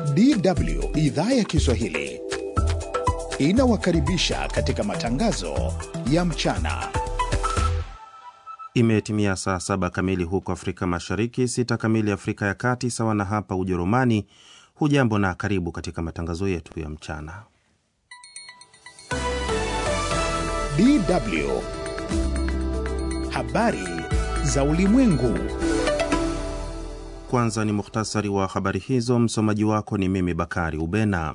DW idhaa ya Kiswahili inawakaribisha katika matangazo ya mchana. Imetimia saa saba kamili huko Afrika Mashariki, sita kamili Afrika ya Kati, sawa na hapa Ujerumani. Hujambo na karibu katika matangazo yetu ya mchana. DW habari za ulimwengu. Kwanza ni muhtasari wa habari hizo. Msomaji wako ni mimi Bakari Ubena.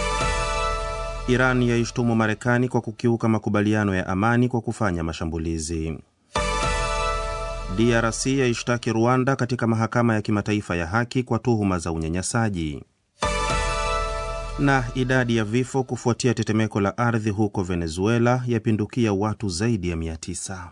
Iran yaishtumu Marekani kwa kukiuka makubaliano ya amani kwa kufanya mashambulizi. DRC yaishtaki Rwanda katika mahakama ya kimataifa ya haki kwa tuhuma za unyanyasaji. Na idadi ya vifo kufuatia tetemeko la ardhi huko Venezuela yapindukia watu zaidi ya 900.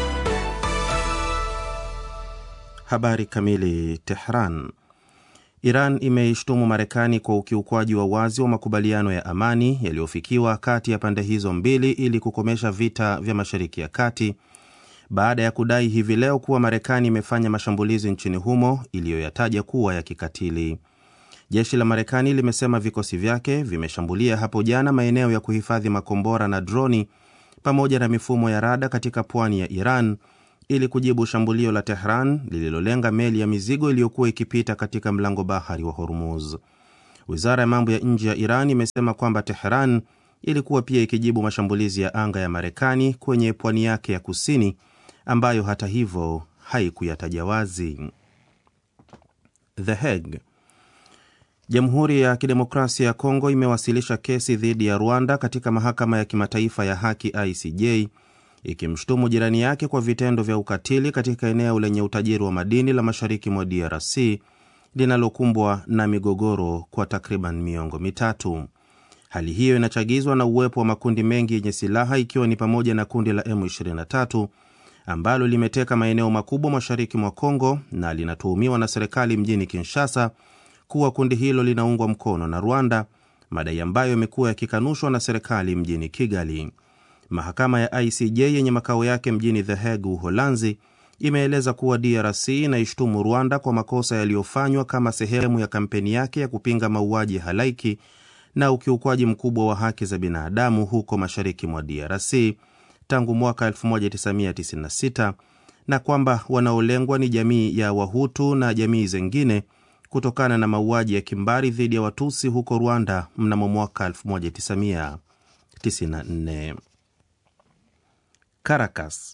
Habari kamili. Tehran. Iran imeishtumu Marekani kwa ukiukwaji wa wazi wa makubaliano ya amani yaliyofikiwa kati ya pande hizo mbili ili kukomesha vita vya Mashariki ya Kati baada ya kudai hivi leo kuwa Marekani imefanya mashambulizi nchini humo iliyoyataja kuwa ya kikatili. Jeshi la Marekani limesema vikosi vyake vimeshambulia hapo jana maeneo ya kuhifadhi makombora na droni pamoja na mifumo ya rada katika pwani ya Iran ili kujibu shambulio la Tehran lililolenga meli ya mizigo iliyokuwa ikipita katika mlango bahari wa Hormuz. Wizara ya mambo ya nje ya Iran imesema kwamba Tehran ilikuwa pia ikijibu mashambulizi ya anga ya Marekani kwenye pwani yake ya kusini ambayo hata hivyo haikuyataja wazi. The Hague. Jamhuri ya Kidemokrasia ya Kongo imewasilisha kesi dhidi ya Rwanda katika mahakama ya kimataifa ya haki ICJ ikimshutumu jirani yake kwa vitendo vya ukatili katika eneo lenye utajiri wa madini la mashariki mwa DRC linalokumbwa na migogoro kwa takriban miongo mitatu. Hali hiyo inachagizwa na uwepo wa makundi mengi yenye silaha ikiwa ni pamoja na kundi la M23 ambalo limeteka maeneo makubwa mashariki mwa Kongo na linatuhumiwa na serikali mjini Kinshasa kuwa kundi hilo linaungwa mkono na Rwanda, madai ambayo yamekuwa yakikanushwa na serikali mjini Kigali. Mahakama ya ICJ yenye makao yake mjini The Hague, Uholanzi, imeeleza kuwa DRC inaishtumu Rwanda kwa makosa yaliyofanywa kama sehemu ya kampeni yake ya kupinga mauaji halaiki na ukiukwaji mkubwa wa haki za binadamu huko mashariki mwa DRC tangu mwaka 1996 na kwamba wanaolengwa ni jamii ya Wahutu na jamii zingine kutokana na mauaji ya kimbari dhidi ya Watusi huko Rwanda mnamo mwaka 1994. Caracas.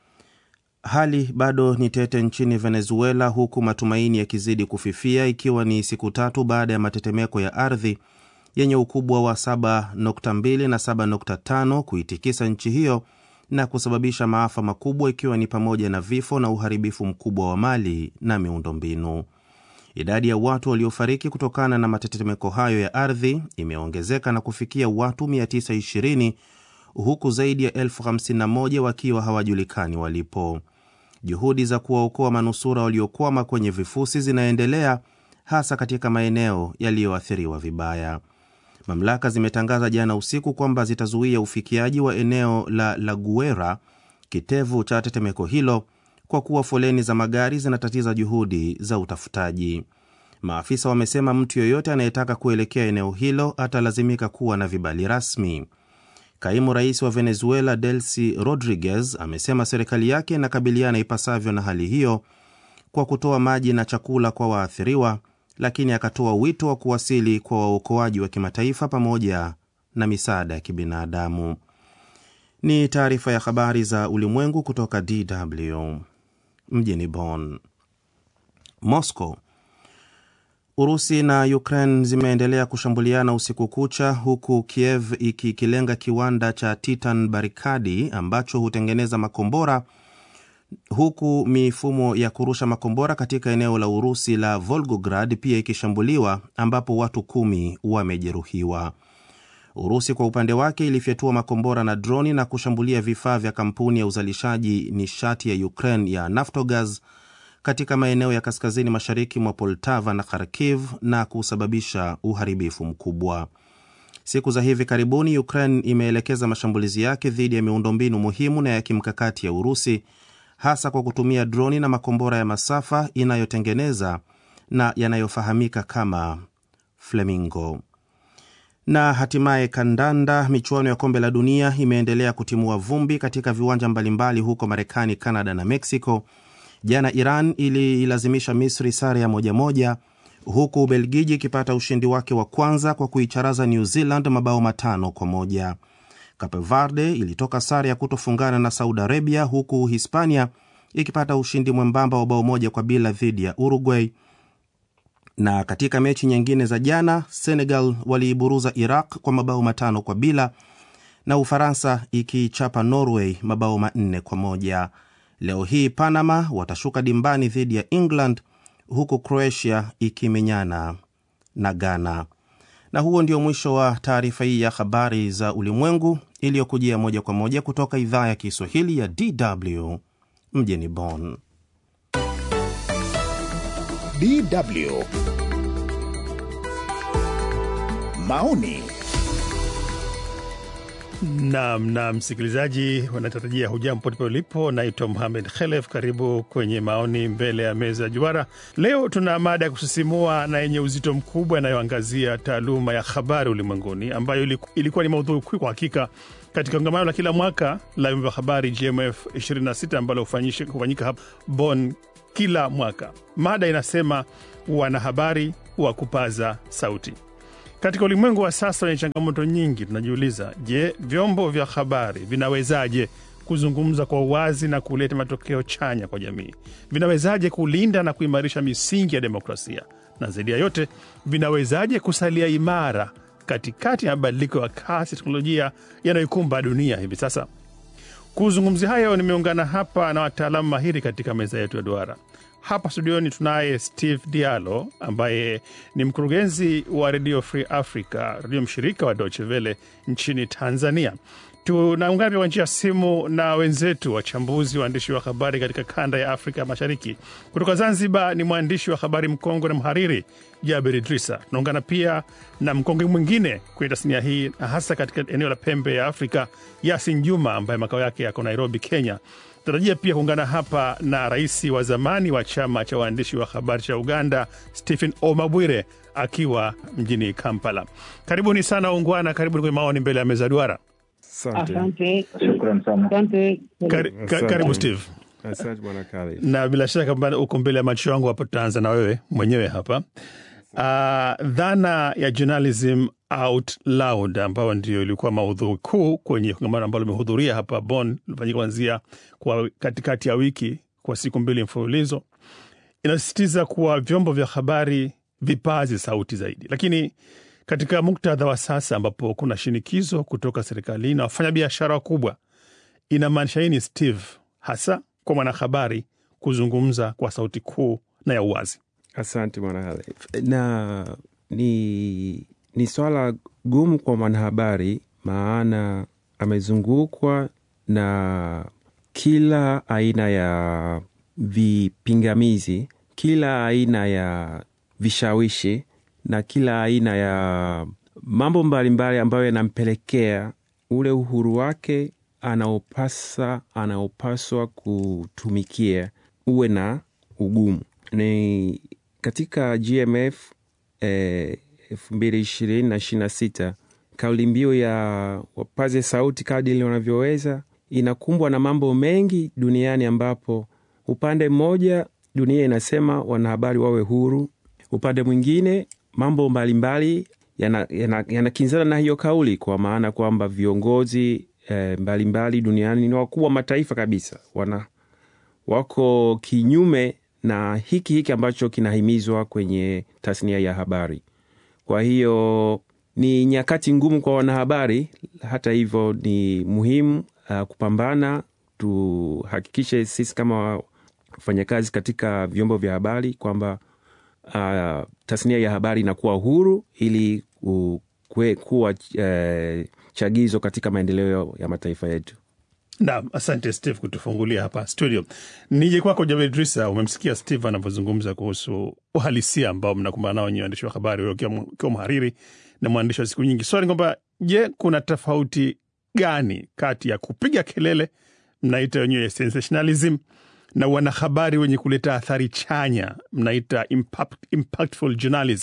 Hali bado ni tete nchini Venezuela huku matumaini yakizidi kufifia ikiwa ni siku tatu baada ya matetemeko ya ardhi yenye ukubwa wa 7.2 na 7.5 kuitikisa nchi hiyo na kusababisha maafa makubwa ikiwa ni pamoja na vifo na uharibifu mkubwa wa mali na miundombinu. Idadi ya watu waliofariki kutokana na matetemeko hayo ya ardhi imeongezeka na kufikia watu 920 huku zaidi ya elfu 51 wakiwa hawajulikani walipo. Juhudi za kuwaokoa manusura waliokwama kwenye vifusi zinaendelea hasa katika maeneo yaliyoathiriwa vibaya. Mamlaka zimetangaza jana usiku kwamba zitazuia ufikiaji wa eneo la La Guera, kitevu cha tetemeko hilo, kwa kuwa foleni za magari zinatatiza juhudi za utafutaji. Maafisa wamesema mtu yoyote anayetaka kuelekea eneo hilo atalazimika kuwa na vibali rasmi. Kaimu rais wa Venezuela Delcy Rodriguez amesema serikali yake inakabiliana ipasavyo na hali hiyo kwa kutoa maji na chakula kwa waathiriwa, lakini akatoa wito wa kuwasili kwa waokoaji wa kimataifa pamoja na misaada ya kibinadamu. Ni taarifa ya habari za ulimwengu kutoka DW mjini Bonn. Moscow. Urusi na Ukraine zimeendelea kushambuliana usiku kucha huku Kiev ikikilenga kiwanda cha Titan Barikadi ambacho hutengeneza makombora huku mifumo ya kurusha makombora katika eneo la Urusi la Volgograd pia ikishambuliwa ambapo watu kumi wamejeruhiwa. Urusi kwa upande wake ilifyatua makombora na droni na kushambulia vifaa vya kampuni ya uzalishaji nishati ya Ukraine ya Naftogaz katika maeneo ya kaskazini mashariki mwa Poltava na Kharkiv na kusababisha uharibifu mkubwa. Siku za hivi karibuni Ukraine imeelekeza mashambulizi yake dhidi ya miundombinu muhimu na ya kimkakati ya Urusi, hasa kwa kutumia droni na makombora ya masafa inayotengeneza na yanayofahamika kama Flamingo. Na hatimaye kandanda, michuano ya kombe la dunia imeendelea kutimua vumbi katika viwanja mbalimbali huko Marekani, Canada na Mexico. Jana Iran iliilazimisha Misri sare ya moja moja, huku Ubelgiji ikipata ushindi wake wa kwanza kwa kuicharaza New Zealand mabao matano kwa moja. Cape Verde ilitoka sare ya kutofungana na Saudi Arabia, huku Hispania ikipata ushindi mwembamba wa bao moja kwa bila dhidi ya Uruguay. Na katika mechi nyingine za jana, Senegal waliiburuza Iraq kwa mabao matano kwa bila na Ufaransa ikiichapa Norway mabao manne kwa moja. Leo hii Panama watashuka dimbani dhidi ya England huku Croatia ikimenyana na Ghana. Na huo ndio mwisho wa taarifa hii ya habari za ulimwengu iliyokujia moja kwa moja kutoka idhaa ya Kiswahili ya DW mjini Bonn. DW maoni Naam, na msikilizaji, wanatarajia hujambo popote ulipo. Naitwa Muhamed Khelef, karibu kwenye maoni mbele ya meza ya juara. Leo tuna mada ya kusisimua na yenye uzito mkubwa inayoangazia taaluma ya habari ulimwenguni, ambayo ilikuwa ni maudhui kuu kwa hakika katika kongamano la kila mwaka la vyombo vya habari GMF 26 ambalo hufanyika hapa Bonn kila mwaka. Mada inasema wanahabari wa kupaza sauti. Katika ulimwengu wa sasa wenye changamoto nyingi, tunajiuliza, je, vyombo vya habari vinawezaje kuzungumza kwa uwazi na kuleta matokeo chanya kwa jamii? Vinawezaje kulinda na kuimarisha misingi ya demokrasia? Na zaidi ya yote, vinawezaje kusalia imara katikati ya mabadiliko ya kasi teknolojia yanayoikumba dunia hivi sasa? Kuzungumzia hayo, nimeungana hapa na wataalamu mahiri katika meza yetu ya duara. Hapa studioni tunaye Steve Diallo ambaye ni mkurugenzi wa Radio Free Africa, redio mshirika wa Deutsche Welle nchini Tanzania. Tunaungana pia kwa njia ya simu na wenzetu wachambuzi, waandishi wa habari katika kanda ya Afrika Mashariki. Kutoka Zanzibar ni mwandishi wa habari mkongwe na mhariri Jaber Idrisa. Tunaungana pia na mkongwe mwingine kwenye tasnia hii, hasa katika eneo la pembe ya Afrika, Yasin Juma ambaye makao yake yako Nairobi, Kenya. Tarajia pia kuungana hapa na rais wa zamani wa chama cha waandishi wa habari cha Uganda, Stephen Omabwire akiwa mjini Kampala. Karibuni sana ungwana, karibuni kwenye maoni mbele ya meza duara. Asante. Shukran sana. Asante. Kari, ka, karibu Steve. Asante bwana Kali. Na bila shaka kwamba uko mbele ya macho yangu hapo, tutaanza na wewe mwenyewe hapa. Uh, dhana ya journalism out loud ambayo ndio ilikuwa maudhui kuu kwenye kongamano ambalo limehudhuria hapa Bonn, lifanyika kuanzia kwa katikati ya wiki kwa siku mbili mfululizo, inasisitiza kuwa vyombo vya habari vipaze sauti zaidi, lakini katika muktadha wa sasa ambapo kuna shinikizo kutoka serikalini na wafanyabiashara wakubwa, inamaanisha nini Steve, hasa kwa mwanahabari kuzungumza kwa sauti kuu na ya uwazi? Asante bwana Khalif. Na ni, ni swala gumu kwa mwanahabari, maana amezungukwa na kila aina ya vipingamizi, kila aina ya vishawishi na kila aina ya mambo mbalimbali ambayo yanampelekea ule uhuru wake anaopasa anaopaswa kutumikia uwe na ugumu. Ni katika GMF elfu mbili ishirini na ishirini na sita kauli mbiu ya wapaze sauti kadiri wanavyoweza inakumbwa na mambo mengi duniani, ambapo upande mmoja dunia inasema wanahabari wawe huru, upande mwingine mambo mbalimbali yanakinzana yana, yana na hiyo kauli, kwa maana kwamba viongozi eh, mbalimbali duniani ni wakuu wa mataifa kabisa, wana wako kinyume na hiki hiki ambacho kinahimizwa kwenye tasnia ya habari. Kwa hiyo ni nyakati ngumu kwa wanahabari. Hata hivyo, ni muhimu uh, kupambana, tuhakikishe sisi kama wafanyakazi katika vyombo vya habari kwamba uh, tasnia ya habari inakuwa huru ili uh, kwe, kuwa uh, chagizo katika maendeleo ya mataifa yetu. Naam, asante Steve kutufungulia hapa studio. Nije kwako Jabir Idrisa, umemsikia Steve anavyozungumza kuhusu uhalisia ambao mnakumbana nao nyinyi waandishi wa habari, ukiwa mhariri na mwandishi wa siku nyingi. Swali kwamba je, kuna tofauti gani kati ya kupiga kelele mnaita wenyewe sensationalism na wanahabari wenye kuleta athari chanya mnaita impact, impactful journalism?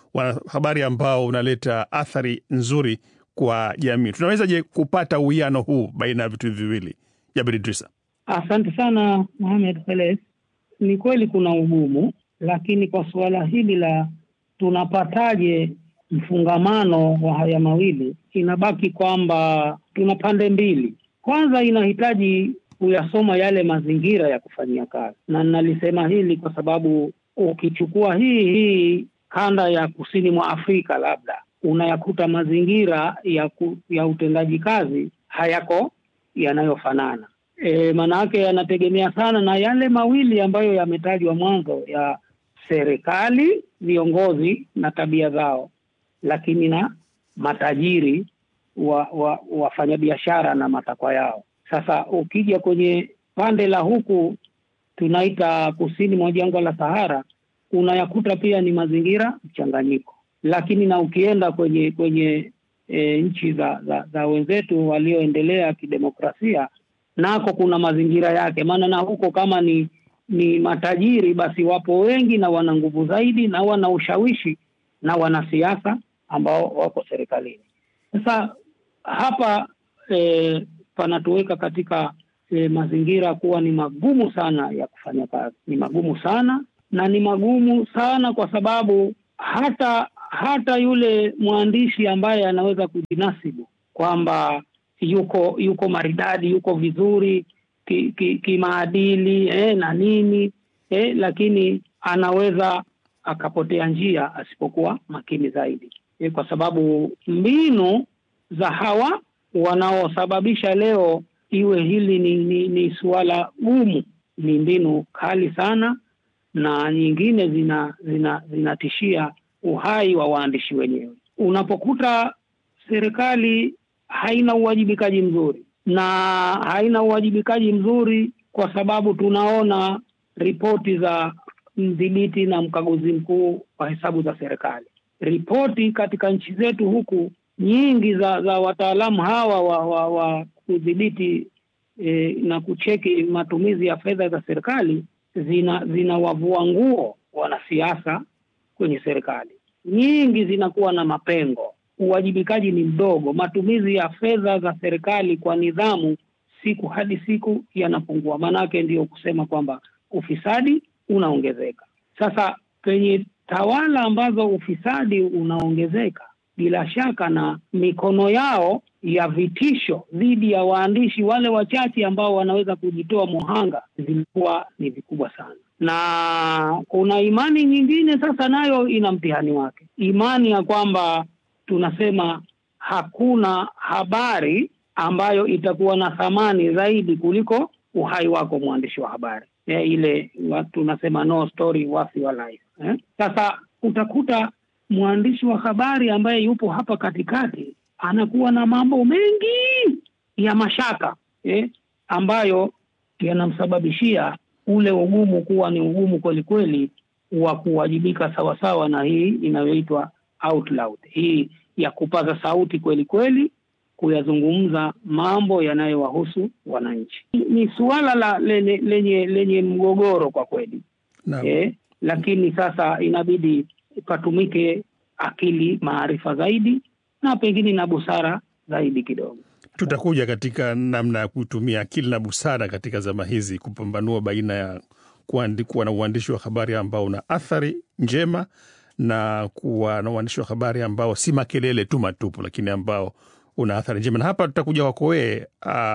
wanahabari ambao unaleta athari nzuri kwa jamii. Tunawezaje kupata uwiano huu baina ya vitu hivi viwili? Jabir Idrisa. Asante sana Mohamed Khelef. Ni kweli kuna ugumu, lakini kwa suala hili la tunapataje mfungamano wa haya mawili, inabaki kwamba tuna pande mbili. Kwanza inahitaji kuyasoma yale mazingira ya kufanyia kazi, na nalisema hili kwa sababu ukichukua hii hii kanda ya kusini mwa Afrika labda unayakuta mazingira ya, ku, ya utendaji kazi hayako yanayofanana. E, maana yake yanategemea sana na yale mawili ambayo yametajwa mwanzo ya serikali, viongozi na tabia zao, lakini na matajiri wa, wa, wafanyabiashara na matakwa yao. Sasa ukija kwenye pande la huku tunaita kusini mwa jangwa la Sahara, unayakuta pia ni mazingira mchanganyiko, lakini na ukienda kwenye kwenye e, nchi za, za, za wenzetu walioendelea kidemokrasia nako kuna mazingira yake, maana na huko kama ni ni matajiri basi wapo wengi na wana nguvu zaidi na wana ushawishi na wanasiasa ambao wako serikalini. Sasa hapa e, panatuweka katika e, mazingira kuwa ni magumu sana ya kufanya kazi, ni magumu sana na ni magumu sana kwa sababu hata hata yule mwandishi ambaye anaweza kujinasibu kwamba yuko yuko maridadi yuko vizuri kimaadili ki, ki eh, na nini eh, lakini anaweza akapotea njia asipokuwa makini zaidi eh, kwa sababu mbinu za hawa wanaosababisha leo iwe hili ni, ni, ni suala gumu ni mbinu kali sana na nyingine zina zina zinatishia uhai wa waandishi wenyewe unapokuta serikali haina uwajibikaji mzuri na haina uwajibikaji mzuri kwa sababu tunaona ripoti za mdhibiti na mkaguzi mkuu wa hesabu za serikali. Ripoti katika nchi zetu huku nyingi za za wataalamu hawa wa, wa, wa kudhibiti e, na kucheki matumizi ya fedha za serikali zina zinawavua nguo wanasiasa kwenye serikali. Nyingi zinakuwa na mapengo uwajibikaji ni mdogo. Matumizi ya fedha za serikali kwa nidhamu siku hadi siku yanapungua. Maanake ndiyo kusema kwamba ufisadi unaongezeka. Sasa penye tawala ambazo ufisadi unaongezeka, bila shaka na mikono yao ya vitisho dhidi ya waandishi wale wachache ambao wanaweza kujitoa muhanga zilikuwa ni vikubwa sana na kuna imani nyingine sasa nayo ina mtihani wake, imani ya kwamba tunasema hakuna habari ambayo itakuwa na thamani zaidi kuliko uhai wako mwandishi wa habari e, ile tunasema no story worth your life eh? Sasa utakuta mwandishi wa habari ambaye yupo hapa katikati anakuwa na mambo mengi ya mashaka eh? ambayo yanamsababishia ule ugumu kuwa ni ugumu kwelikweli wa kuwajibika sawasawa na hii inayoitwa out loud, hii ya kupaza sauti kweli kweli, kuyazungumza mambo yanayowahusu wananchi. Ni suala la lenye, lenye, lenye mgogoro kwa kweli eh, lakini sasa inabidi patumike akili, maarifa zaidi na pengine na busara zaidi kidogo. Tutakuja katika namna ya kutumia akili na busara katika zama hizi kupambanua baina ya kuwa na uandishi wa habari ambao una athari njema na kuwa na uandishi wa habari ambao si makelele tu matupu, lakini ambao una athari njema. Na hapa tutakuja kwako wewe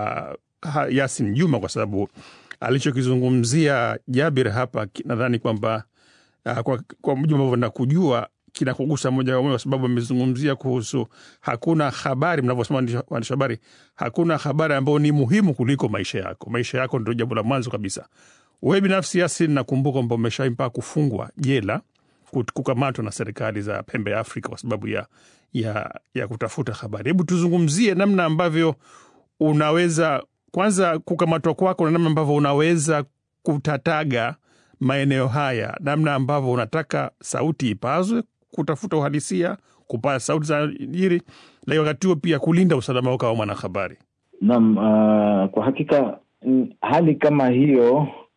uh, Yasin Juma, kwa sababu alichokizungumzia Jabir hapa nadhani kwamba uh, kwa, kwa mujibu ambavyo nakujua kinakugusa moja kwa moja, kwa sababu amezungumzia kuhusu hakuna habari, mnavyosema waandishi habari, hakuna habari ambayo ni muhimu kuliko maisha yako. Maisha yako ndio jambo la mwanzo kabisa. Wewe binafsi Yasin, nakumbuka kwamba umeshawai mpaka kufungwa jela kukamatwa na serikali za pembe ya Afrika kwa sababu ya, ya, ya kutafuta habari. Hebu tuzungumzie namna ambavyo unaweza kwanza, kukamatwa kwako na namna ambavyo unaweza kutataga maeneo haya, namna ambavyo unataka sauti ipazwe, kutafuta uhalisia, kupaa sauti za jiri, lakini wakati huo pia kulinda usalama wako kama mwanahabari. Naam, uh, kwa hakika hali kama hiyo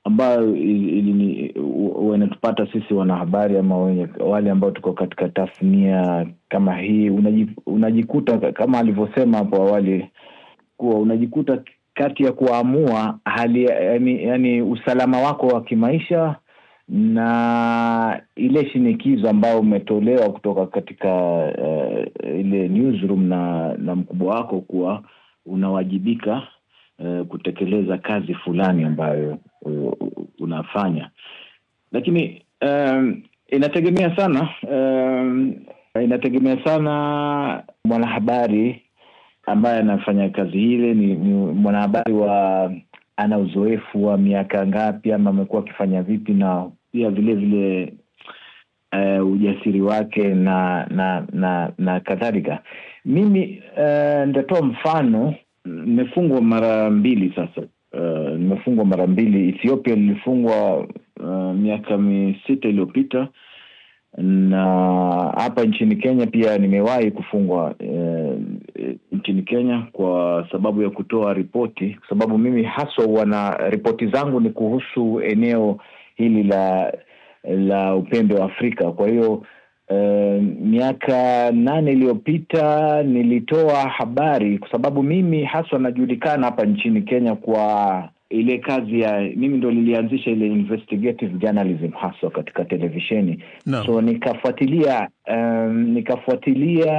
ambayo wanatupata sisi wanahabari ama wenye, wale ambao tuko katika tasnia kama hii unaji, unajikuta kama alivyosema hapo awali kuwa unajikuta kati ya kuamua hali yani, yani usalama wako wa kimaisha na ile shinikizo ambayo umetolewa kutoka katika uh, ile newsroom na na mkubwa wako kuwa unawajibika uh, kutekeleza kazi fulani ambayo uh, unafanya lakini um, inategemea sana um, inategemea sana mwanahabari ambaye anafanya kazi ile ni, ni mwanahabari wa ana uzoefu wa miaka ngapi ama amekuwa akifanya vipi na pia vile vile uh, ujasiri wake na na na na kadhalika mimi uh, nitatoa mfano nimefungwa mara mbili sasa uh, nimefungwa mara mbili ethiopia nilifungwa uh, miaka misita iliyopita na hapa nchini kenya pia nimewahi kufungwa uh, nchini kenya kwa sababu ya kutoa ripoti kwa sababu mimi haswa wana ripoti zangu ni kuhusu eneo hili la la upembe wa afrika kwa hiyo uh, miaka nane iliyopita nilitoa habari kwa sababu mimi haswa najulikana hapa nchini kenya kwa ile kazi ya mimi ndo lilianzisha ile investigative journalism haswa katika televisheni Naam. so nikafuatilia um, nikafuatilia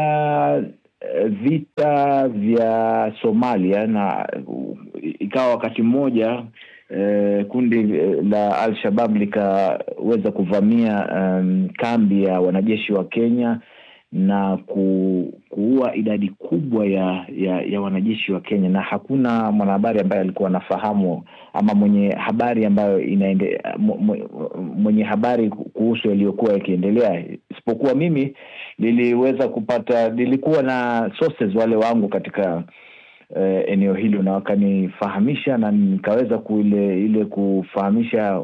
vita vya somalia na ikawa wakati mmoja eh, kundi la al shabab likaweza kuvamia um, kambi ya wanajeshi wa kenya na ku, kuua idadi kubwa ya, ya ya wanajeshi wa Kenya, na hakuna mwanahabari ambaye alikuwa anafahamu ama mwenye habari ambayo inaende, mwenye habari kuhusu yaliyokuwa yakiendelea, isipokuwa mimi niliweza kupata, nilikuwa na sources wale wangu katika uh, eneo hilo, na wakanifahamisha na nikaweza kuile ile kufahamisha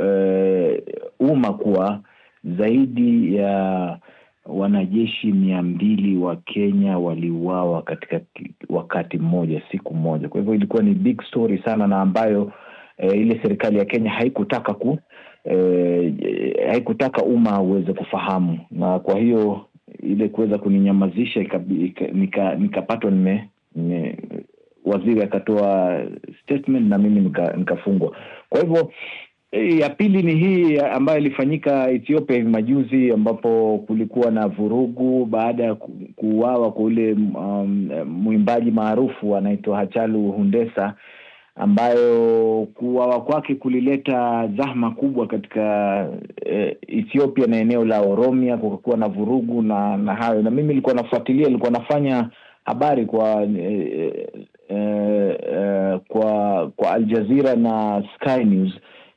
uh, umma kuwa zaidi ya wanajeshi mia mbili wa Kenya waliuawa katika wakati mmoja, siku moja. Kwa hivyo ilikuwa ni big story sana, na ambayo e, ile serikali ya Kenya haikutaka ku e, haikutaka umma uweze kufahamu, na kwa hiyo ile kuweza kuninyamazisha nikapatwa nika, nime, nime waziri akatoa statement na mimi nikafungwa. Nika kwa hivyo ya pili ni hii ambayo ilifanyika Ethiopia hivi majuzi, ambapo kulikuwa na vurugu baada ya kuuawa kwa ule um, mwimbaji maarufu anaitwa Hachalu Hundessa, ambayo kuuawa kwake kulileta zahma kubwa katika eh, Ethiopia na eneo la Oromia, kukakuwa na vurugu na na hayo, na mimi nilikuwa nafuatilia, nilikuwa nafanya habari kwa eh, eh, eh, kwa kwa Al Jazeera na Sky News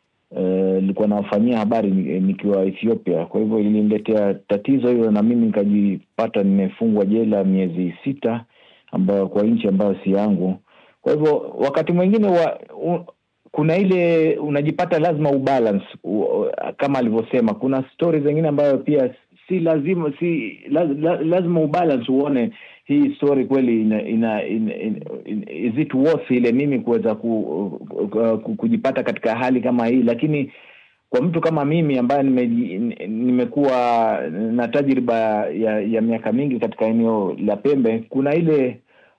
nilikuwa uh, nawafanyia habari nikiwa Ethiopia. Kwa hivyo iliniletea tatizo hilo, na mimi nikajipata nimefungwa jela miezi sita, ambayo kwa nchi ambayo si yangu. Kwa hivyo wakati mwingine wa, u, kuna ile unajipata lazima ubalance u, kama alivyosema, kuna stori zingine ambayo pia si lazima si laz, lazima ubalance uone hii story kweli ina, ina, ina, ina, is it worth ile mimi kuweza ku, ku, kujipata katika hali kama hii, lakini kwa mtu kama mimi ambaye nime, nimekuwa na tajriba ya, ya miaka mingi katika eneo la Pembe, kuna ile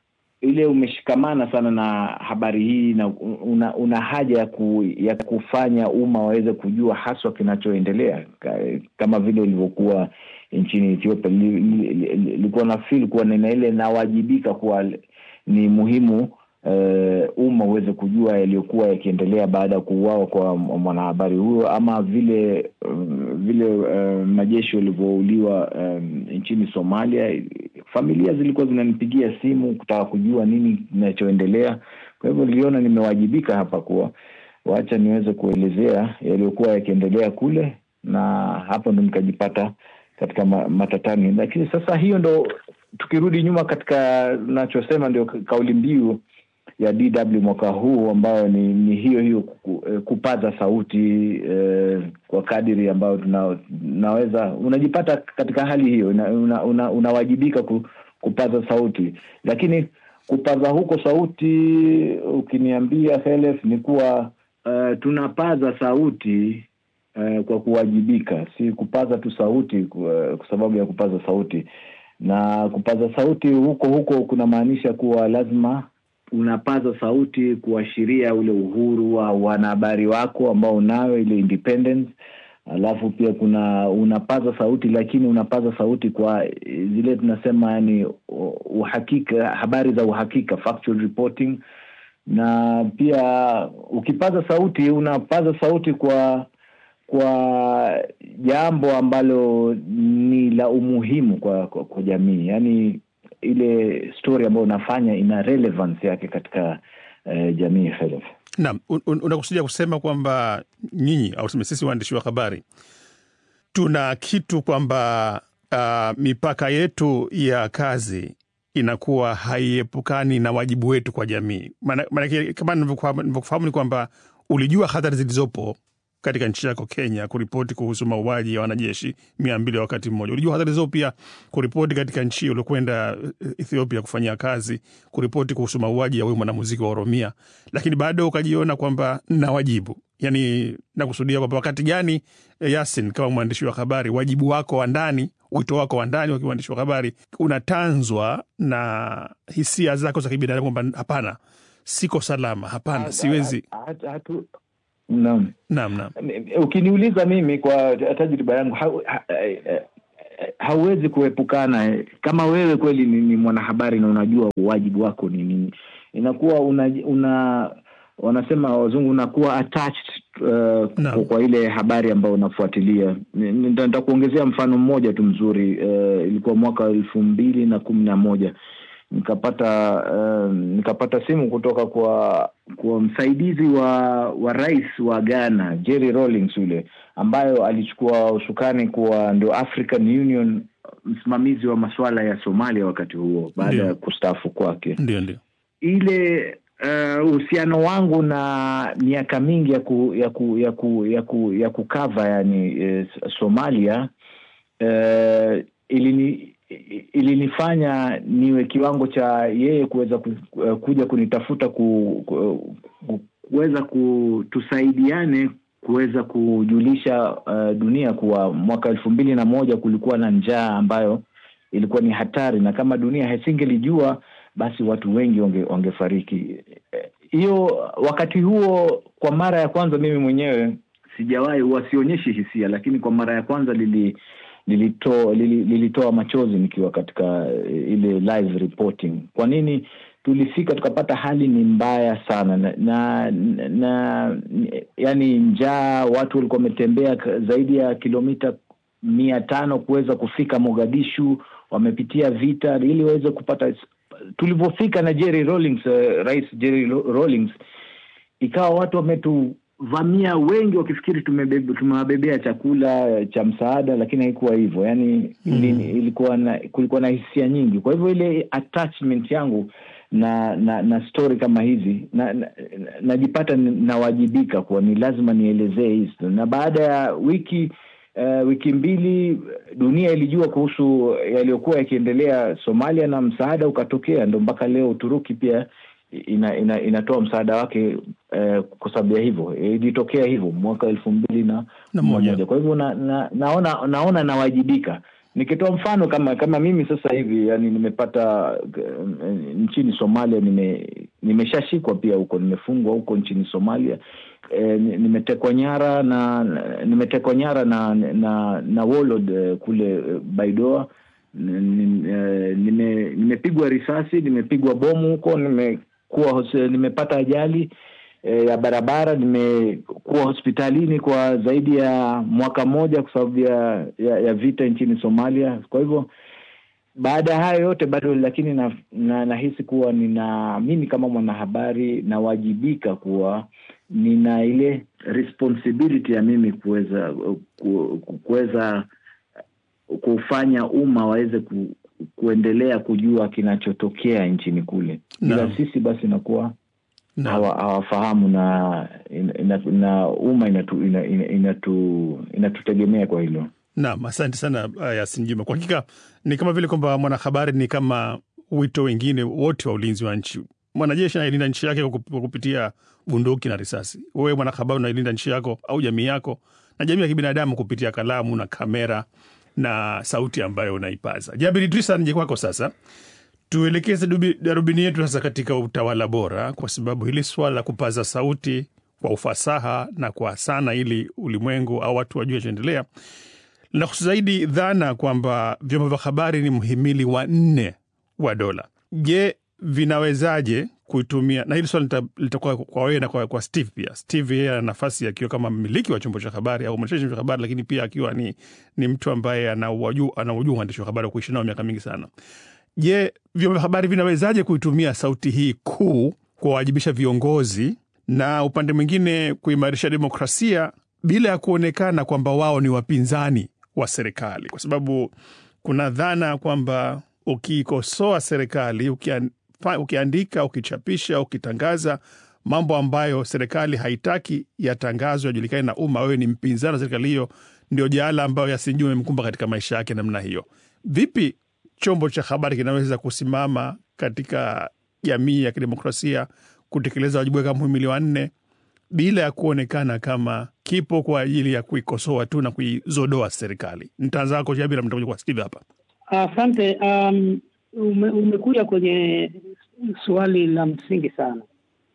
ile umeshikamana sana na habari hii na una, una haja ya, ku, ya kufanya umma waweze kujua haswa kinachoendelea kama vile ulivyokuwa nchini Ethiopia. Nilikuwa na feel kuwa nina ile nawajibika kuwa ni muhimu umma uh, uweze kujua yaliyokuwa yakiendelea baada ya kuuawa kwa mwanahabari huyo, ama vile um, vile uh, majeshi walivyouliwa um, nchini Somalia. Familia zilikuwa zinanipigia simu kutaka kujua nini kinachoendelea. Kwa hivyo niliona nimewajibika hapa kuwa wacha niweze kuelezea yaliyokuwa yakiendelea kule, na hapo ndo nikajipata katika matatani. Lakini sasa hiyo ndo, tukirudi nyuma katika nachosema, ndio kauli mbiu ya DW mwaka huu ambayo ni, ni hiyo hiyo kupaza sauti eh, kwa kadiri ambayo tuna, tunaweza unajipata katika hali hiyo unawajibika una, una, una kupaza sauti, lakini kupaza huko sauti ukiniambia Helef, ni kuwa uh, tunapaza sauti uh, kwa kuwajibika, si kupaza tu sauti kwa, kwa sababu ya kupaza sauti. Na kupaza sauti huko huko kunamaanisha kuwa lazima unapaza sauti kuashiria ule uhuru wa wanahabari wako ambao unayo ile independence alafu pia kuna unapaza sauti lakini unapaza sauti kwa zile tunasema yani uhakika habari za uhakika factual reporting na pia ukipaza sauti unapaza sauti kwa kwa jambo ambalo ni la umuhimu kwa, kwa, kwa jamii yaani ile story ambayo unafanya ina relevance yake katika uh, jamii Khalif. Naam, un, un, unakusudia kusema kwamba nyinyi au tuseme sisi waandishi wa habari tuna kitu kwamba uh, mipaka yetu ya kazi inakuwa haiepukani na wajibu wetu kwa jamii. Maanake kama nilivyokufahamu ni kwamba ulijua hatari zilizopo katika nchi yako Kenya kuripoti kuhusu mauaji ya wanajeshi mia mbili wakati mmoja. Ulijua hatari zao pia kuripoti katika nchi hiyo uliokwenda Ethiopia kufanyia kazi, kuripoti kuhusu mauaji ya huyu mwanamuziki wa Oromia, lakini bado ukajiona kwamba na wajibu yani, nakusudia kwamba wakati gani, Yasin, kama mwandishi wa habari, wajibu wako wa ndani, wito wako wa ndani wakiwa mwandishi wa habari unatanzwa na hisia zako za kibinadamu kwamba hapana, siko salama, hapana, siwezi hatu Naam, naam, naam. Ukiniuliza mimi kwa tajriba yangu ha, ha, ha, hauwezi kuepukana kama wewe kweli ni, ni mwanahabari na unajua wajibu wako ni nini, inakuwa una, una wanasema wazungu unakuwa attached uh, Naam. kwa ile habari ambayo unafuatilia. Nitakuongezea mfano mmoja tu mzuri. Uh, ilikuwa mwaka wa elfu mbili na kumi na moja nikapata uh, nikapata simu kutoka kwa kwa msaidizi wa wa rais wa Ghana Jerry Rawlings yule ambayo alichukua usukani kuwa ndio African Union msimamizi wa masuala ya Somalia wakati huo baada Ndio. ya kustaafu kwake Ndio, ndio. ile uh, uhusiano wangu na miaka mingi ya ku, ya ku, ya ku, ya ku, ya kukava yani eh, Somalia eh, ilini ilinifanya niwe kiwango cha yeye kuweza ku, uh, kuja kunitafuta ku, ku, ku, kuweza kutusaidiane kuweza kujulisha uh, dunia kuwa mwaka elfu mbili na moja kulikuwa na njaa ambayo ilikuwa ni hatari na kama dunia hasingelijua basi watu wengi wange, wangefariki Eh, hiyo wakati huo kwa mara ya kwanza mimi mwenyewe sijawahi wasionyeshi hisia lakini kwa mara ya kwanza lili lilitoa lili, lilitoa machozi nikiwa katika eh, ile live reporting kwa nini tulifika tukapata hali ni mbaya sana na, na, na yani njaa watu walikuwa wametembea ka- zaidi ya kilomita mia tano kuweza kufika mogadishu wamepitia vita ili waweze kupata tulivyofika na Jerry Rawlings, uh, rais Jerry Ro- Rawlings ikawa watu wametuvamia wengi wakifikiri tumebebe- tumewabebea chakula cha msaada lakini haikuwa hivyo yani mm. ilikuwa na kulikuwa na hisia nyingi kwa hivyo ile attachment yangu na na na story kama hizi na, na, najipata na, nawajibika kuwa ni lazima nielezee hii story. na baada ya wiki uh, wiki mbili dunia ilijua kuhusu yaliyokuwa yakiendelea Somalia na msaada ukatokea, ndo mpaka leo Uturuki pia ina, ina, inatoa msaada wake eh, kwa sababu ya hivyo ilitokea hivyo mwaka elfu mbili na Na moja. moja. Kwa hivyo na, na, naona naona nawajibika nikitoa mfano kama kama mimi sasa hivi yani nimepata eh, nchini Somalia nime nimeshashikwa pia huko nimefungwa huko nchini Somalia eh, ni- nimetekwa nyara na nimetekwa nyara na na na warlord eh, kule eh, Baidoa Ni- ni- eh, nime- nimepigwa risasi nimepigwa bomu huko nimekuwa hos- nimepata ajali eh, ya barabara nimekuwa hospitalini kwa zaidi ya mwaka mmoja kwa sababu ya, ya, ya vita nchini Somalia. Kwa hivyo baada ya hayo yote bado lakini na, na, nahisi kuwa nina mimi kama mwanahabari nawajibika kuwa nina ile responsibility ya mimi kuweza ku- ku- kuweza kufanya umma waweze ku, kuendelea kujua kinachotokea nchini kule. Ila Naam. sisi basi inakuwa Naam. hawa- hawafahamu na ina, ina, na umma inatu, ina, ina, inatu, inatutegemea kwa hilo. Naam, asante sana uh, Yasin Juma. Kwa hakika ni kama vile kwamba mwanahabari ni kama wito wengine wote wa ulinzi wa nchi mwanajeshi anailinda nchi yake kwa kup- kwa kupitia bunduki na risasi. Wewe mwanahabari unailinda nchi yako au jamii yako na jamii ya kibinadamu kupitia kalamu na kamera na sauti ambayo unaipaza. Jabir Idrisa, nije kwako sasa tuelekeze dubi- darubini yetu sasa katika utawala bora, kwa sababu hili swala la kupaza sauti kwa ufasaha na kwa sana, ili ulimwengu au watu wajue chaendelea, linahusu zaidi dhana kwamba vyombo vya habari ni mhimili wa nne wa dola. Je, vinawezaje kuitumia? Na hili swali lita- litakuwa kwa wewe na kwa, kwa Steve pia. Steve yeye ana nafasi akiwa kama mmiliki wa chombo cha habari au mwendeshaji wa chombo cha habari, lakini pia akiwa ni, ni mtu ambaye anaujua anaujua uandishi wa habari wa kuishi nao miaka mingi sana. Je, vyombo vya habari vinawezaje kuitumia sauti hii kuu kuwawajibisha viongozi na upande mwingine kuimarisha demokrasia bila ya kuonekana kwamba wao ni wapinzani wa serikali? Kwa sababu kuna dhana kwamba ukiikosoa serikali, ukian, fa- ukiandika, ukichapisha, ukitangaza mambo ambayo serikali haitaki yatangazwe, yajulikane na umma, wewe ni mpinzani wa serikali hiyo, ndio jaala ambayo Yasinjua imemkumba katika maisha yake namna hiyo. Vipi chombo cha habari kinaweza kusimama katika jamii ya kidemokrasia kutekeleza wajibu wake kama mhimili wa nne bila ya kuonekana kama kipo kwa ajili ya kuikosoa tu na kuizodoa serikali? Nitaanza wako Jabira, mtakuja kwa Steve hapa. Asante. Um, ume, umekuja kwenye swali la msingi sana.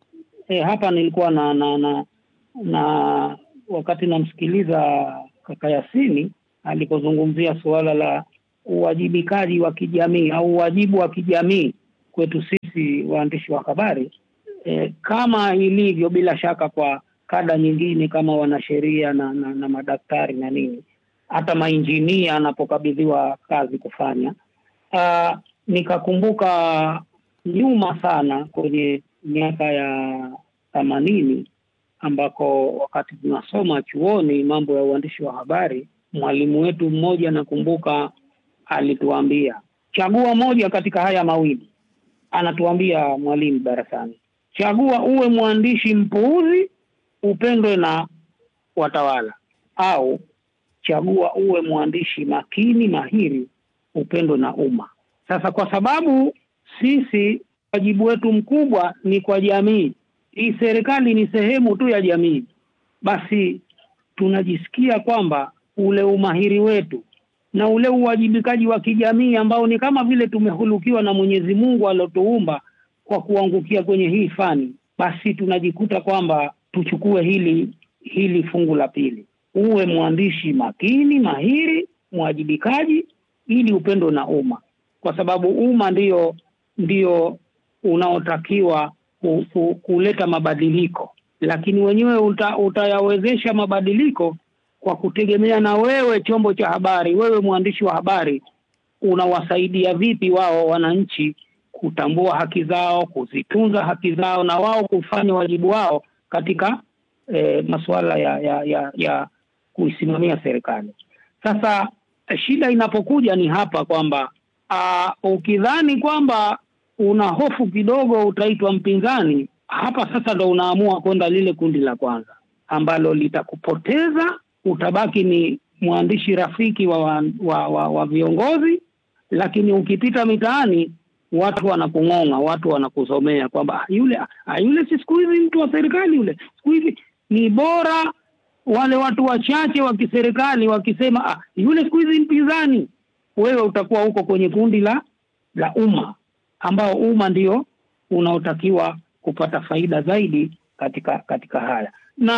E, hapa nilikuwa na na, na na wakati namsikiliza kaka Yasini alipozungumzia suala la uwajibikaji wa kijamii au uwajibu wa kijamii kwetu sisi waandishi wa habari e, kama ilivyo bila shaka kwa kada nyingine kama wanasheria na, na, na madaktari na nini hata mainjinia anapokabidhiwa kazi kufanya. Uh, nikakumbuka nyuma sana kwenye miaka ya themanini ambako wakati tunasoma chuoni mambo ya uandishi wa habari, mwalimu wetu mmoja nakumbuka alituambia chagua moja katika haya mawili. Anatuambia mwalimu darasani, chagua uwe mwandishi mpuuzi upendwe na watawala, au chagua uwe mwandishi makini mahiri upendwe na umma. Sasa kwa sababu sisi wajibu wetu mkubwa ni kwa jamii, hii serikali ni sehemu tu ya jamii, basi tunajisikia kwamba ule umahiri wetu na ule uwajibikaji wa kijamii ambao ni kama vile tumehulukiwa na Mwenyezi Mungu aliotuumba kwa kuangukia kwenye hii fani, basi tunajikuta kwamba tuchukue hili hili fungu la pili, uwe mwandishi makini mahiri, mwajibikaji, ili upendo na umma, kwa sababu umma ndio ndio unaotakiwa ku, ku, kuleta mabadiliko, lakini wenyewe uta, utayawezesha mabadiliko kwa kutegemea na wewe chombo cha habari, wewe mwandishi wa habari unawasaidia vipi wao wananchi kutambua haki zao, kuzitunza haki zao, na wao kufanya wajibu wao katika eh, masuala ya, ya, ya, ya kuisimamia serikali. Sasa shida inapokuja ni hapa kwamba uh, ukidhani kwamba una hofu kidogo utaitwa mpinzani, hapa sasa ndo unaamua kwenda lile kundi la kwanza ambalo litakupoteza. Utabaki ni mwandishi rafiki wa, wa, wa, wa, wa viongozi, lakini ukipita mitaani watu wanakung'ong'a, watu wanakusomea kwamba "Ah, yule ah, yule si siku hizi mtu wa serikali yule, siku hizi ni bora wale watu wachache wa kiserikali wakisema ah, yule siku hizi mpinzani, wewe utakuwa huko kwenye kundi la la umma, ambao umma ndio unaotakiwa kupata faida zaidi katika katika haya.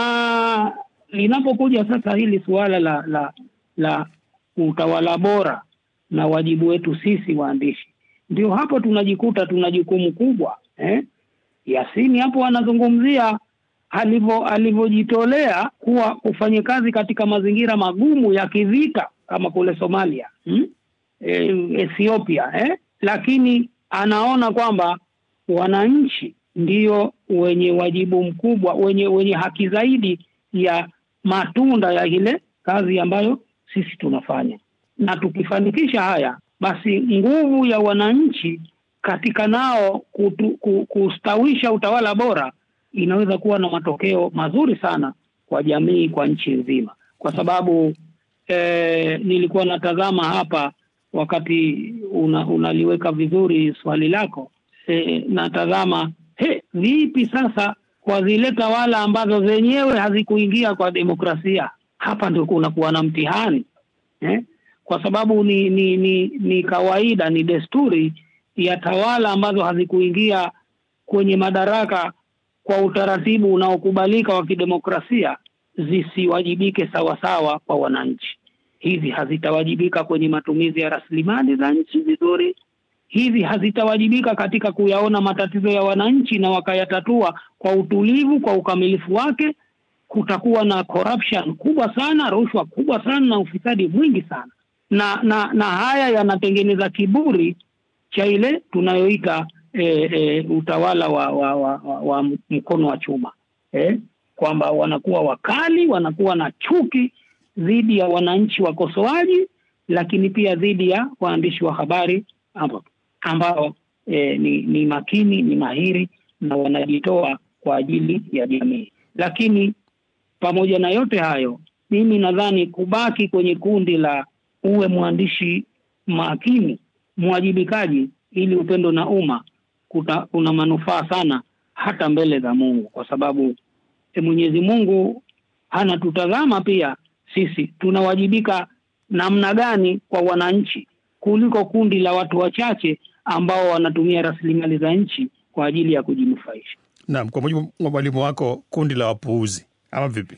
Na linapokuja sasa hili suala la la la utawala bora na wajibu wetu sisi waandishi, ndio hapo tunajikuta tuna jukumu kubwa eh? Yasini hapo anazungumzia alivyo alivyojitolea kuwa kufanya kazi katika mazingira magumu ya kivita kama kule Somalia hmm? e, Ethiopia eh? Lakini anaona kwamba wananchi ndio wenye wajibu mkubwa, wenye wenye haki zaidi ya matunda ya ile kazi ambayo sisi tunafanya, na tukifanikisha haya, basi nguvu ya wananchi katika nao kutu, ku, kustawisha utawala bora inaweza kuwa na matokeo mazuri sana kwa jamii, kwa nchi nzima, kwa sababu eh, nilikuwa natazama hapa wakati una, unaliweka vizuri swali lako eh, natazama vipi sasa kwa zile tawala ambazo zenyewe hazikuingia kwa demokrasia? Hapa ndio kunakuwa na mtihani eh? Kwa sababu ni, ni, ni, ni kawaida, ni desturi ya tawala ambazo hazikuingia kwenye madaraka kwa utaratibu unaokubalika wa kidemokrasia zisiwajibike sawasawa kwa wananchi. Hizi hazitawajibika kwenye matumizi ya rasilimali za nchi vizuri, hizi hazitawajibika katika kuyaona matatizo ya wananchi na wakayatatua kwa utulivu, kwa ukamilifu wake. Kutakuwa na corruption kubwa sana, rushwa kubwa sana na ufisadi mwingi sana, na na na haya yanatengeneza kiburi cha ile tunayoita e, e, utawala wa, wa, wa, wa, wa mkono wa chuma eh? Kwamba wanakuwa wakali, wanakuwa na chuki dhidi ya wananchi wakosoaji, lakini pia dhidi ya waandishi wa habari ambao, ambao e, ni, ni makini, ni mahiri na wanajitoa kwa ajili ya jamii. Lakini pamoja na yote hayo, mimi nadhani kubaki kwenye kundi la uwe mwandishi makini, mwajibikaji, ili upendo na umma kuna manufaa sana hata mbele za Mungu, kwa sababu e, Mwenyezi Mungu anatutazama pia sisi tunawajibika namna gani kwa wananchi kuliko kundi la watu wachache ambao wanatumia rasilimali za nchi kwa ajili ya kujinufaisha. Naam, kwa mujibu wa mwalimu wako, kundi la wapuuzi ama vipi?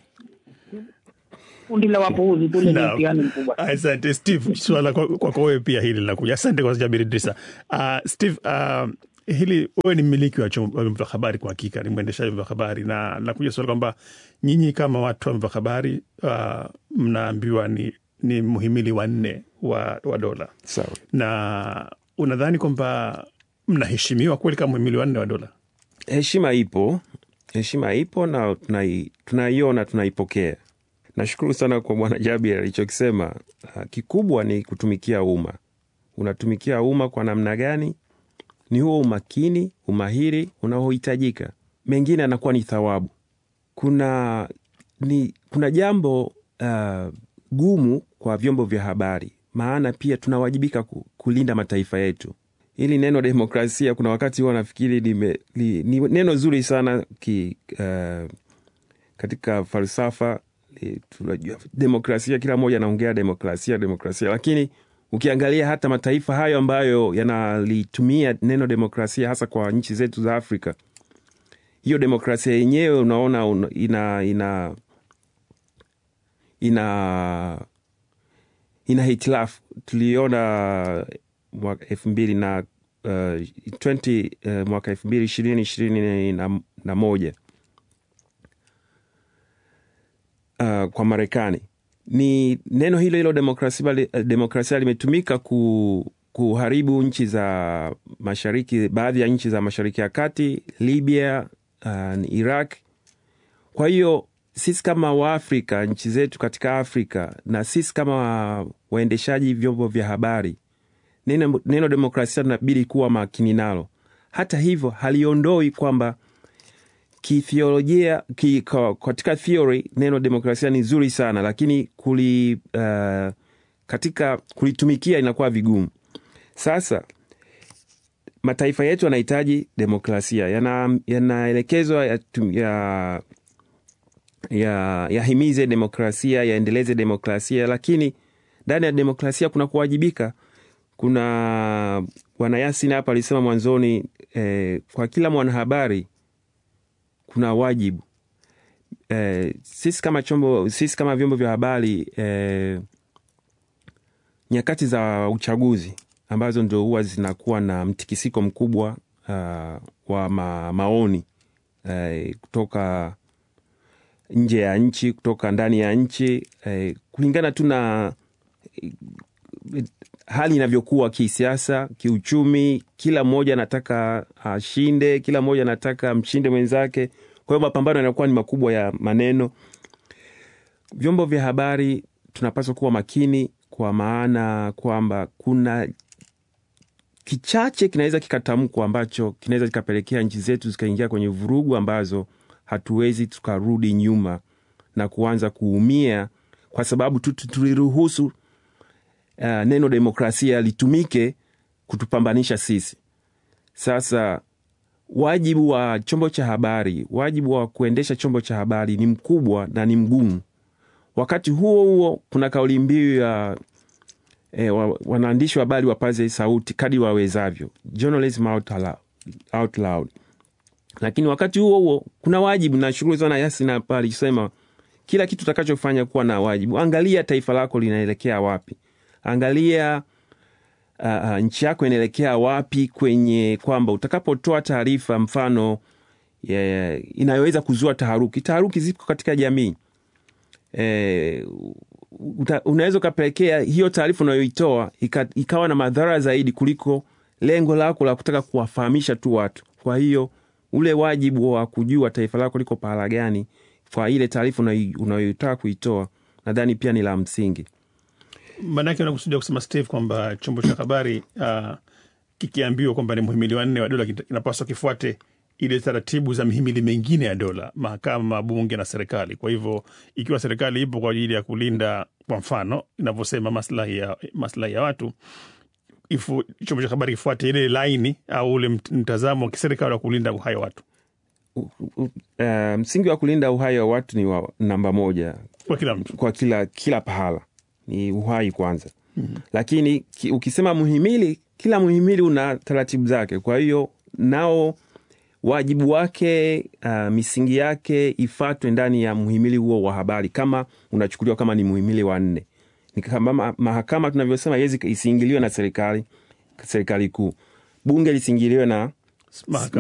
Kundi la wapuuzi kule ni Naam. mtihani mkubwa. Asante Steve, swala kwako kwa wewe pia hili linakuja. Asante kwa Jabir Idrisa. Uh, Steve, uh, hili wewe ni mmiliki wa chombo wa vyombo vya habari, kwa hakika ni mwendeshaji wa vyombo vya habari, na nakuja swala kwamba nyinyi kama watu wa vyombo vya habari uh, mnaambiwa ni, ni muhimili wa nne wa, wa dola, Sawa. na unadhani kwamba mnaheshimiwa kweli kama muhimili wa nne wa dola? Heshima ipo, heshima ipo na tunai- tunaiona, tunaipokea. Nashukuru sana kwa Bwana Jabir alichokisema. Ah, Kikubwa ni kutumikia umma. Unatumikia umma kwa namna gani? Ni huo umakini, umahiri unaohitajika. Mengine anakuwa ni thawabu. Kuna ni kuna jambo ah, gumu kwa vyombo vya habari, maana pia tunawajibika ku, kulinda mataifa yetu. Hili neno demokrasia, kuna wakati huwa nafikiri lime- li, ni neno zuri sana ki, uh, katika falsafa li- tunajua demokrasia, kila mmoja anaongea demokrasia demokrasia, lakini ukiangalia hata mataifa hayo ambayo yanalitumia neno demokrasia hasa kwa nchi zetu za Afrika, hiyo demokrasia yenyewe unaona una- ina ina ina ina hitilafu. Tuliona mwaka elfu mbili na uh, 20, uh, mwaka elfu mbili ishirini ishirini na, na moja uh, kwa Marekani ni neno hilo hilo demokrasia, bali- eh, demokrasia limetumika ku, kuharibu nchi za mashariki, baadhi ya nchi za mashariki ya kati, Libya, uh, Iraq. Kwa hiyo sisi kama Waafrika, nchi zetu katika Afrika na sisi kama waendeshaji vyombo vya habari, neno, neno demokrasia tunabidi kuwa makini nalo. Hata hivyo haliondoi kwamba kithiolojia ki, ka- katika theory neno demokrasia ni zuri sana, lakini kuli, uh, katika kulitumikia inakuwa vigumu. Sasa mataifa yetu yanahitaji demokrasia, yana- yanaelekezwa ya, ya, ya, yahimize demokrasia, yaendeleze demokrasia, lakini ndani ya demokrasia kuna kuwajibika. Kuna bwana Yasin hapa alisema mwanzoni eh, kwa kila mwanahabari kuna wajibu eh, sisi kama chombo, sisi kama vyombo vya habari eh, nyakati za uchaguzi ambazo ndio huwa zinakuwa na mtikisiko mkubwa uh, wa ma, maoni eh, kutoka nje ya nchi, kutoka ndani ya nchi eh, kulingana tu na eh, hali inavyokuwa kisiasa, kiuchumi. Kila mmoja anataka ashinde, kila mmoja anataka mshinde mwenzake. Kwa hiyo mapambano yanakuwa ni makubwa ya maneno. Vyombo vya habari tunapaswa kuwa makini, kwa maana kwamba kuna kichache kinaweza kikatamkwa ambacho kinaweza kikapelekea nchi zetu zikaingia kwenye vurugu ambazo hatuwezi tukarudi nyuma na kuanza kuumia kwa sababu tu tu- tuliruhusu uh, neno demokrasia litumike kutupambanisha sisi. Sasa wajibu wa chombo cha habari, wajibu wa kuendesha chombo cha habari ni mkubwa na ni mgumu. Wakati huo huo, kuna kauli mbiu ya e, wa, wanaandishi wa habari wapaze sauti kadri wawezavyo, journalism out loud, out loud. Lakini wakati huo huo kuna wajibu na shughuli sana Yasin hapa alisema kila kitu utakachofanya kuwa na wajibu. Angalia taifa lako linaelekea wapi, angalia uh, uh, nchi yako inaelekea wapi, kwenye kwamba utakapotoa taarifa mfano yeah, inayoweza kuzua taharuki. Taharuki zipo katika jamii e, unaweza ukapelekea hiyo taarifa unayoitoa ika, ikawa na madhara zaidi kuliko lengo lako la kutaka kuwafahamisha tu watu. Kwa hiyo ule wajibu wa kujua taifa lako liko pahala gani kwa ile taarifa unayoitaka kuitoa, nadhani pia ni la msingi. Maanake unakusudia kusema Steve kwamba chombo cha habari uh, kikiambiwa kwamba ni muhimili wanne wa dola kinapaswa kifuate ile taratibu za mihimili mingine ya dola, mahakama, bunge na serikali. Kwa hivyo ikiwa serikali ipo kwa ajili ya kulinda, kwa mfano inavyosema maslahi ya, maslahi ya watu ifu, chombo cha habari kifuate ile laini au ule mtazamo wa kiserikali wa kulinda uhai wa watu. Uh, uh, msingi wa kulinda uhai wa watu ni wa namba moja kwa kila mtu, kwa kila, kila pahala ni uhai kwanza. mm-hmm. Lakini ki, ukisema muhimili, kila muhimili una taratibu zake, kwa hiyo nao wajibu wake uh, misingi yake ifatwe ndani ya muhimili huo wa habari, kama unachukuliwa kama ni muhimili wa nne. Ni kama mahakama tunavyosema isiingiliwe na serikali serikali kuu, bunge lisiingiliwe na mahakama,